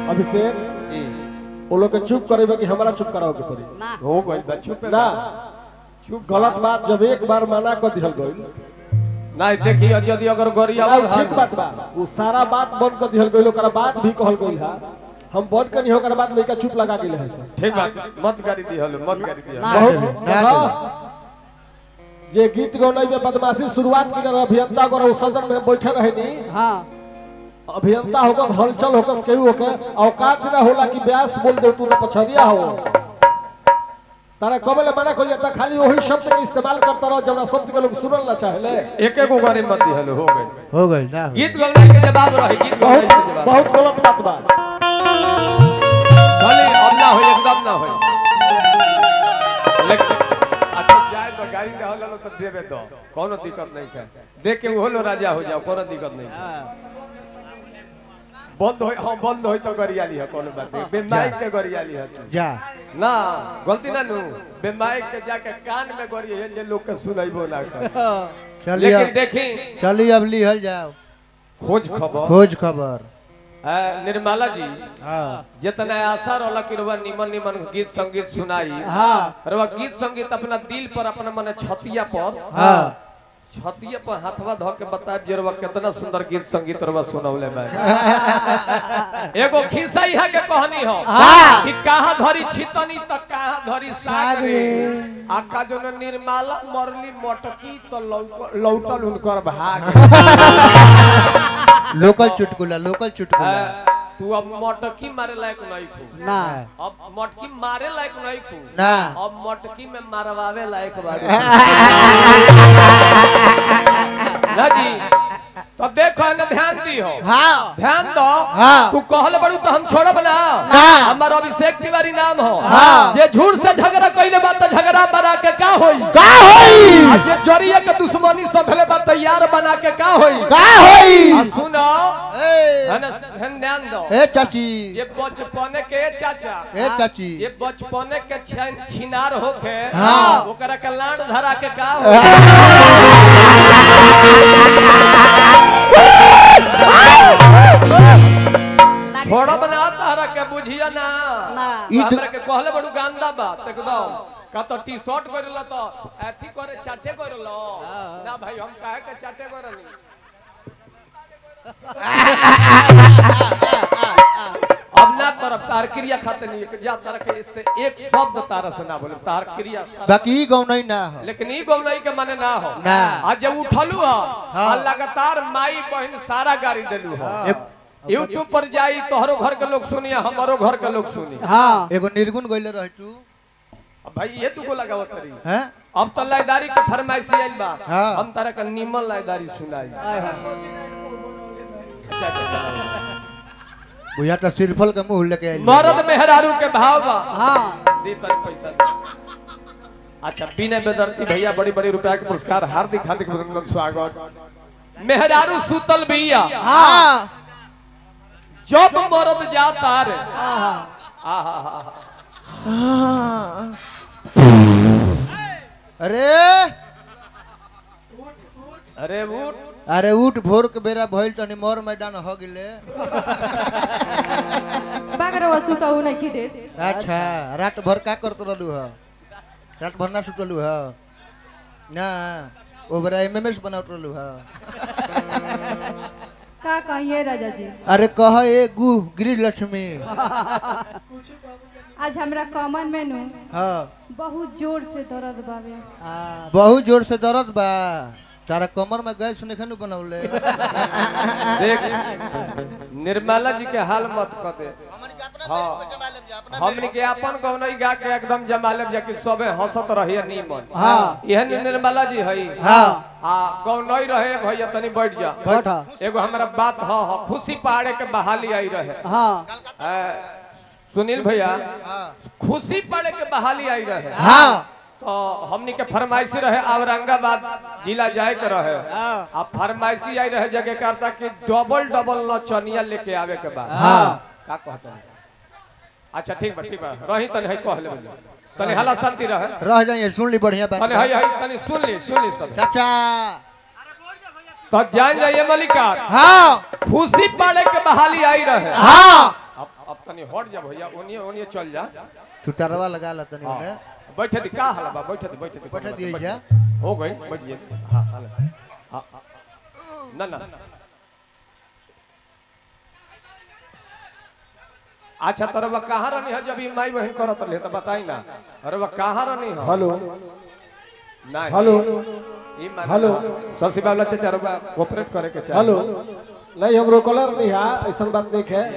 अभिषेक जी वो लोग के चुप करेबे कि हमारा चुप कराओ के पड़ी ना हो गई बा चुप ना चुप गलत बात जब एक बार मना कर दिहल गइल नहीं देखी यदि अगर गरिया ना, ठीक बात बा वो सारा बात बंद कर दिहल गइल ओकरा बात भी कहल गइल है हम बंद करनी ओकरा बात लइका चुप लगा गेले है सब ठीक बात मत गाड़ी दी हलो मत गाड़ी दी ना। बहुत हाँ। जे गीत गौनाई में बदमाशी शुरुआत की रहे अभियंता अगर उस सदन में बैठे रहे नी हाँ अभियंता होकर हलचल होकर केहू होकर औकात ना होला कि ब्यास बोल दे तू तो पछरिया हो तारा कबले मना कर जाता खाली वही शब्द के इस्तेमाल करता रहो जब शब्द के लोग सुनल ना चाहेले एक एक गाड़ी मत दी हलो हो गई हो गई ना हो गई। गीत गौनाई के जवाब रही गीत गौनाई बहुत से जवाब बहुत गलत बात बा चली अब ना हो एकदम ना हो लेकिन अच्छा जाए तो गाड़ी दे हलो तो देबे दो कोनो दिक्कत नहीं है देख के वो लो राजा हो जाओ कोनो दिक्कत नहीं है बंद हो हां बंद हो तो गरियाली है कोनो बात नहीं बेमाइक के गरियाली है तू। जा ना गलती ना नु बेमाइक के जाके कान में गरी है जे लोग के सुनाइबो ना कर चलिए लेकिन अब देखी चलिए अब लिहल जाओ खोज खबर खोज खबर आ, निर्मला जी हाँ जितना आशा रहला कि रउआ निमन निमन गीत संगीत सुनाई हाँ रउआ गीत संगीत अपना दिल पर अपना मने छतिया पर हाँ छतिया पर हाथवा धो के बताब जे रउआ कितना सुंदर गीत संगीत रउआ सुनौले मैं एगो खिस्सा है के कहानी हो कि कहाँ धरी छितनी त कहाँ धरी सागरे आका जो न निर्मला मरली मटकी तो लौक- लौटल उनकर भाग लोकल चुटकुला लोकल चुटकुला आ, तू अब मटकी मारे लायक नहीं खू ना अब मटकी मारे लायक नहीं खू ना अब मटकी में मारवावे लायक बाड़ी ना जी तो देखो न ध्यान दी हो हाँ ध्यान दो हाँ। तू कहल बड़ू तो हम छोड़ब ना हाँ। हमार अभिषेक तिवारी नाम हो हाँ। जे झूठ से झगड़ा कइले बा त झगड़ा बना के का होई का होई आ जे जरिया के दुश्मनी सधले बा तैयार बना के का होई का होई आ सुनो ए है ना ध्यान ध्यान दो ए चाची जे बचपने के चाचा ए चाची जे बचपने के छिन- छिनार होके हाँ। ओकरा के लाड धरा के का होई छोड़ब ना तारा के बुझिया ना ना ई तो- हमरा के कहले बड़ू गंदा बात एकदम का तो टी शर्ट करल तो एथी करे चाटे करल ना भाई हम काहे के चाटे करनी अब ना करब तार क्रिया खाते नहीं जा तारा के इससे एक शब्द तारा से ना बोले तार क्रिया तारा- बाकी ई गाँव नहीं ना हो लेकिन ई गौनाई के माने ना हो ना। आज जब उठलू ह हाँ। आ लगातार माई बहन सारा गाड़ी देलू ह एक यूट्यूब पर जाई तोहरो घर के लोग सुनी हमारो घर के लोग सुनी हाँ एगो निर्गुण गइले रह तू अब भाई ये तू को लगावत तरी हैं अब तो लाइदारी के फरमाइशी आइल बा हाँ। हम तारा का निमन लाइदारी सुनाई आय हाय। अच्छा, अच्छा, अच्छा। बुझा तो सिरफल के मुंह लेके आइल मर्द मेहरारू के भाव बा हाँ दे तनी पैसा दे। अच्छा बिना बेदर्ती भैया बड़ी बड़ी रुपया के पुरस्कार हार्दिक हार्दिक अभिनंदन स्वागत मेहरारू सुतल भैया हाँ जब मर्द जाता रे आहा अरे अरे उठ अरे उठ भोर के बेरा भइल तनी मोर मैदान हो गेले बागरवा सुतौ नहीं की देत अच्छा रात भर का करत रहलू ह रात भर ना सुतलू ह ना ओबरा एमएमएस बनावत रहलू ह का कहिए राजा जी अरे कह ए गु गृह लक्ष्मी आज हमरा कमन में नु हाँ बहुत जोर से दर्द बावे हाँ बहुत जोर से दर्द बा तारा कमर में गैस निखन बनौले देख निर्मला जी के हाल मत कर दे हाँ हमनी के अपन गौनई गा के एकदम जमा लेब जा कि सबे हंसत रहिए नीमन हाँ। यह निर्मला जी हई हाँ आ गौनई रहे भैया तनी बैठ जा बैठ एगो हमरा बात हाँ हाँ खुशी पहाड़े के बहाली आई रहे हाँ आ, सुनील भैया खुशी पहाड़े के बहाली आई रहे हाँ तो हमनी के फरमाइशी रहे औरंगाबाद जिला जाए के रहे आ फरमाइशी आई रहे जगह करता कि डबल डबल नचनिया लेके आवे के बाद हाँ। का कहता है? अच्छा ठीक बा ठीक बा रही तनी है कह लेबे तनी हला शांति रहे रह जाइए सुन ली बढ़िया बात तनी है है तनी सुन ली सुन ली सब चाचा तो जान जाइए मलिकार हाँ खुशी पड़े के बहाली आई रहे हाँ अब अब तनी हट जा भैया ओनिए ओनिए चल जा तू तरवा लगा ला तनी हाँ। ओने बैठे दी का हला बा बैठे दी बैठे दी बैठे दिए बैठ जा। हो गई बैठ जाइए हां हां हां ना ना अच्छा तरवा कहाँ रहनी है जब ई माई बहन करत रहे तो बताई ना अरे वह कहाँ रहनी है हेलो नहीं हेलो ई मान हेलो। ससी बाबला चाचा रबा कोऑपरेट करे के चाहिए हेलो नहीं हमरो कलर नहीं है ऐसा बात नहीं है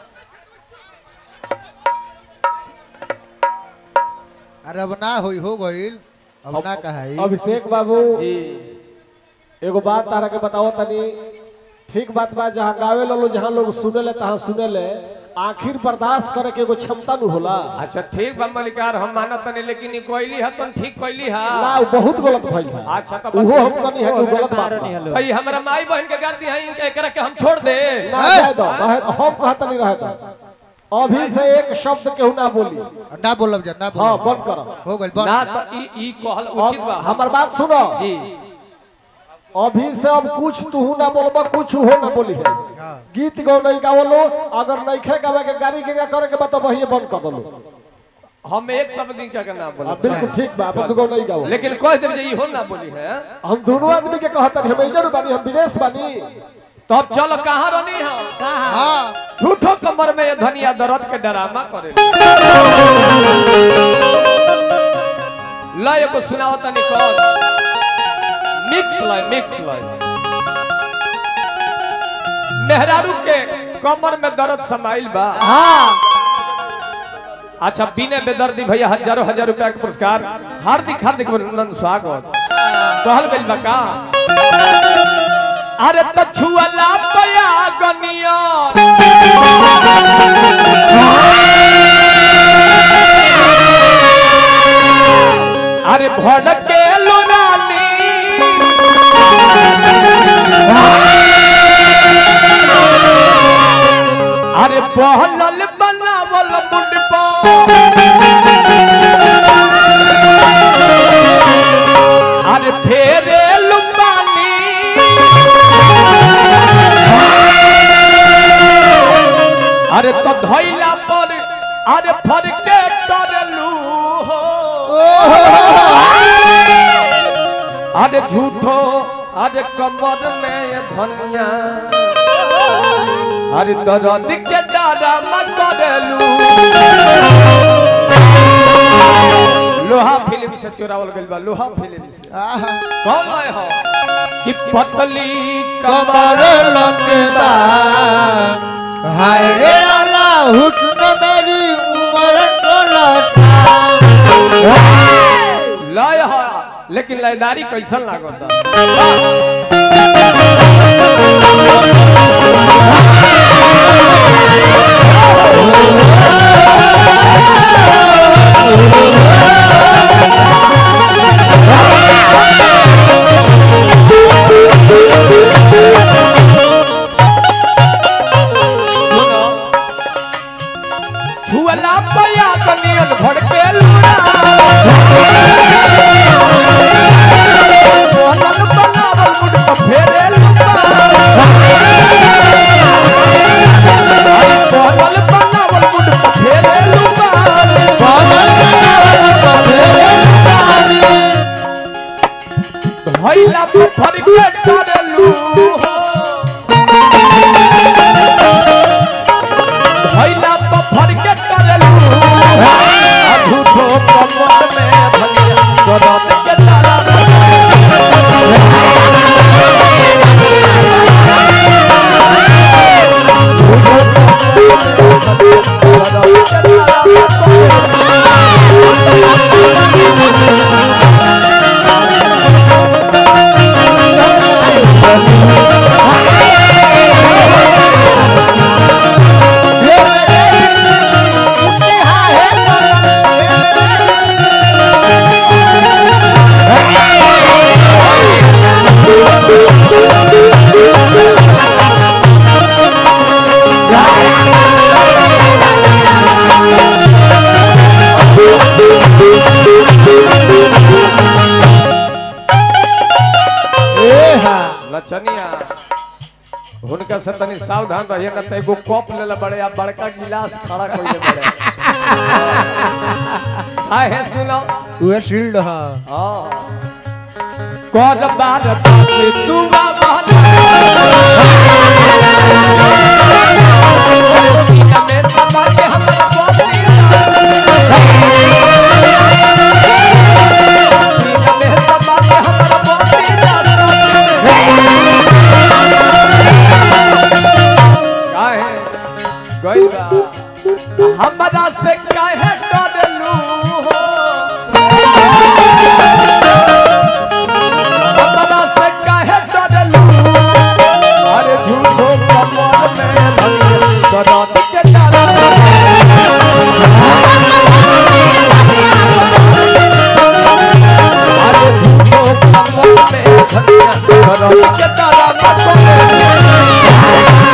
अरे अब ना होई हो गइल अब ना कहाई अभिषेक बाबू जी एगो बात तारा के बताओ तनी ठीक बात बा जहाँ गावे लो जहाँ लोग सुने ले तहाँ सुने ले आखिर बर्दाश्त करे के एगो क्षमता न होला अच्छा ठीक बा मलिकार हम मानत नहीं लेकिन ई कोइली है तुम ठीक कोइली है ना उ बहुत गलत भइल है अच्छा तो उहो हम कनी है कि उ गलत बात बा। भाई हमरा माई बहन के गाड़ी है इनके एकरा के हम छोड़ दे ना जाए दो रहे दो, हम कहत नहीं रहे दो अभी से एक शब्द केहू ना बोली ना बोलब जा ना हाँ बोलब बंद करो हो गइल ना बंद तो ई ई कहल उचित बा हमार बात सुनो जी अभी से अब कुछ तू ना बोलबा कुछ हो ना बोली है हाँ। गीत गौ नहीं गावलो अगर नहीं खे गावे के गाड़ी के गा करे के बता वही बंद कर दलो हम एक शब्द दिन के ना बोले अब बिल्कुल ठीक बा अपन गौ नहीं गाओ लेकिन कह दे जे इहो ना बोली है हम दोनों आदमी के कहत हम इजर बानी हम विदेश बानी तब चलो कहाँ रहनी है हाँ झूठो कमर में ये धनिया दर्द के डरामा करे लय को सुनाओ तनी कौन मिक्स लय मिक्स लय मेहरारू के कमर में दर्द समाइल बा अच्छा बिने बेदर्दी भैया हजारों हजार रुपया के पुरस्कार हार्दिक हार्दिक अभिनंदन स्वागत कहल गइल बा का अरे तछुअला पया गनिया अरे भड़के लोरानी अरे बहलल बनावल मुंडपा अरे फेरे लुबानी अरे तो धैला पर अरे फरके टरलू हो अरे झूठो अरे कमर में ये धनिया अरे दर्द के डारा न करलू लोहा फिल्म से चुरावल गइल बा लोहा फिल्म से आहा कौन लाए हो कि पतली कमर कमर लंबेदा हाय रे अल्लाह हुस्न मेरी उम्र टोलता लय हो लेकिन लयदारी कैसन लागता सुनो छुअला पया बनियन भड़के लूड़ा बोलल बनावल मुड पर फेरे लुपा बोलल बनावल मुड पर फेरे लुपा भइला पे फरके करलू हो भइला पे फरके करलू आ झूठो कमर में भनिया दर्द के तारा रे इनका से तनी सावधान रहिए ना तो एगो कप लेला बड़े आ बड़का गिलास खड़ा कइले बड़े हाय है सुनो उहे शील्ड ह हां कौन बार पासे तू बाबा सीना में समा के हमरा बोली सीना में समा के हमरा बोली काहे गइल बा हमरा से काहे डरलू हो हमरा से काहे डरलू अरे झूठो कमर में धइल दर्द के डर अरे झूठो कमर में धइल दर्द के डर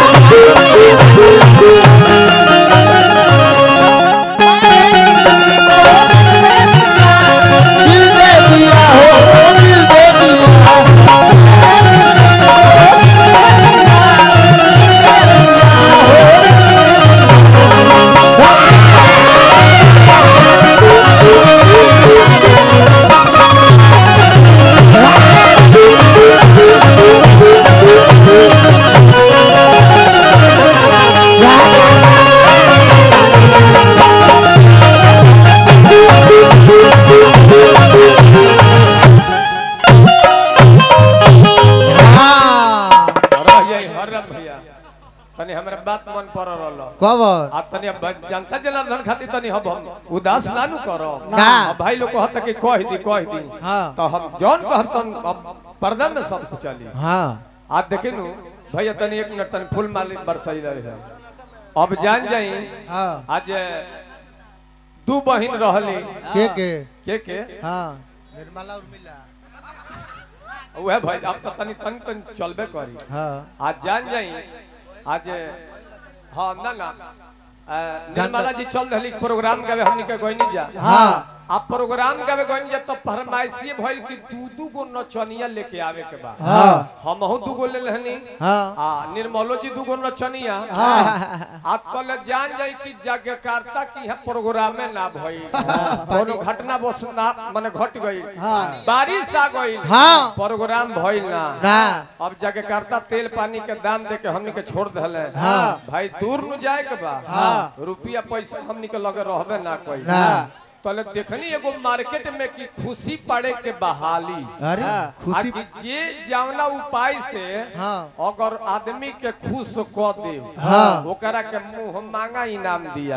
हाँ रहिए हरम भैया तनी हमरा बात मन पर रहल कवर आ तनी अब जनता जनार्दन खातिर तनी हम हम उदास नानू करो ना। अब भाई लोग कहत कि कह दी कह दी हाँ। तो हम जौन कहब तन अब पर्दा में सब कुछ चली हाँ आज देखे नु भैया तनी एक मिनट तनी फूल माली बरसाई रहे अब जान जाई हाँ आज दू बहिन रहली के के के के हाँ निर्मला उर्मिला उहे भाई अब तो तनी तनी तनी चलबे करी हाँ आज जान जाई आज हाँ ना ना अ, निर्मला जी चल रही प्रोग्राम गावे हमनी के गइनी जा हाँ आप प्रोग्राम गावे गइनी जा तो फरमाइशी भइल कि दू दू गो नचनिया लेके आवे के बा हाँ हम हो दू गो ले रहनी हाँ आ निर्मलो जी दू गो नचनिया आ कल जान जाई कि जगकारता की है प्रोग्राम में ना भई कोनो घटना बस ना माने घट गई बारिश आ गई हाँ। प्रोग्राम भइल ना ना अब जाके करता तेल पानी के दाम दे के हमनी के छोड़ दले हाँ। भाई दूर न जाए के बा हाँ। रुपया पैसा हमनी के लगे रहबे ना कोई ना तले देखनी एगो मार्केट में की खुशी पड़े के बहाली अरे खुशी आकि जे जावना उपाय से हाँ अगर आदमी के खुश क दे हाँ। ओकरा के मुंह मांगा इनाम दिया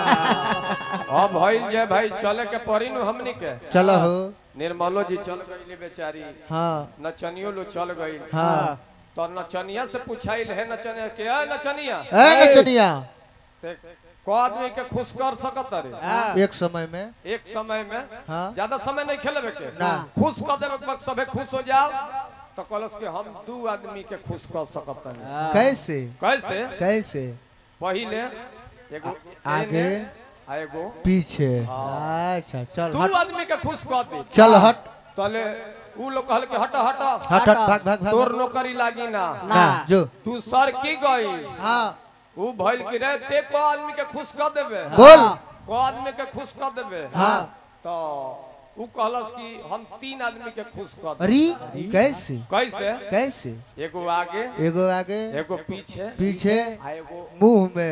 अब भइल जे भाई चले के पड़ी नु हमनी के चलो हो निर्मलो जी चल गईले बेचारी हाँ नचनियो लो चल गई हाँ तो नचनिया से पूछाइल है नचनिया के "ए, नचनिया ए नचनिया ते को आदमी के खुश कर सकत रे एक समय में एक समय में हाँ ज्यादा समय नहीं खेलबे के ना। खुश कर देबे के वक्त सबे खुश हो जाओ तो कहलस कि हम दू आदमी के खुश कर सकत नहीं कैसे कैसे कैसे पहिले एगो आगे एने, आ एगो पीछे अच्छा चल दू हट आदमी के खुश कर दे चल हट तले ऊ लोग कहल कि हट हट हट हट भाग भाग तोर भाग नौकरी लागी ना ना जो तू सर की गई हाँ ऊ भइल कि रे ते को आदमी के खुश कर देबे बोल को आदमी के खुश कर देबे हाँ तो ऊ कहलस कि हम तीन आदमी के खुश कर देबे अरे कैसे कैसे कैसे एगो आगे एगो आगे एगो पीछे पीछे आ एगो मुंह में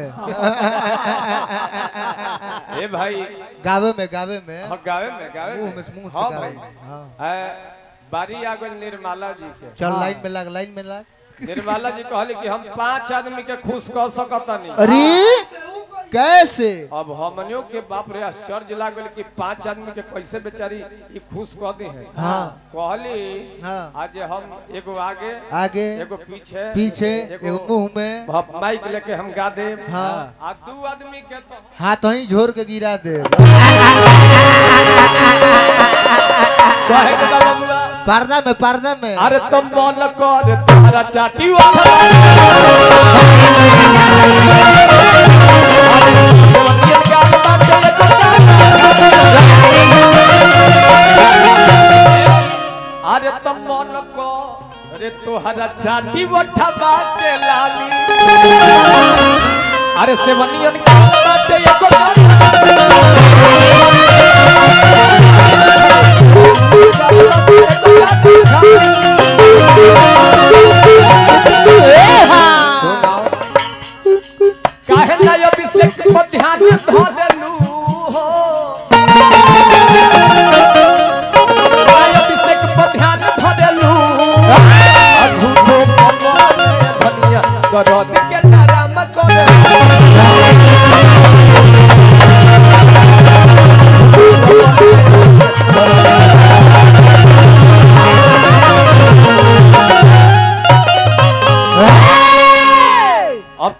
ए भाई गावे में गावे में हाँ गावे में गावे मुंह में मुंह हाँ से भाई गावे हाँ ए, बारी आ गई निर्मला जी के चल लाइन में लग लाइन में लग निर्मला जी कहली कि हम पांच आदमी के खुश कर सकतनी अरे कैसे अब हमनियों के बाप रे आश्चर्य लागल कि पांच आदमी के कैसे बेचारी ई खुश कर दी है हाँ कहली हाँ आज हम एगो आगे आगे एगो पीछे पीछे एगो मुंह में भ- माइक लेके हम गा दे हाँ आ दू आदमी के तो हाथ वहीं झोर के गिरा दे कहे के बा बबुआ पर्दा में पर्दा में अरे तुम मन कर तारा चाटी वाला अरे तुम मन को अरे तो तोहरा चाटी उठवा के लाली अरे सेवनियन का बाटे एगो गाना।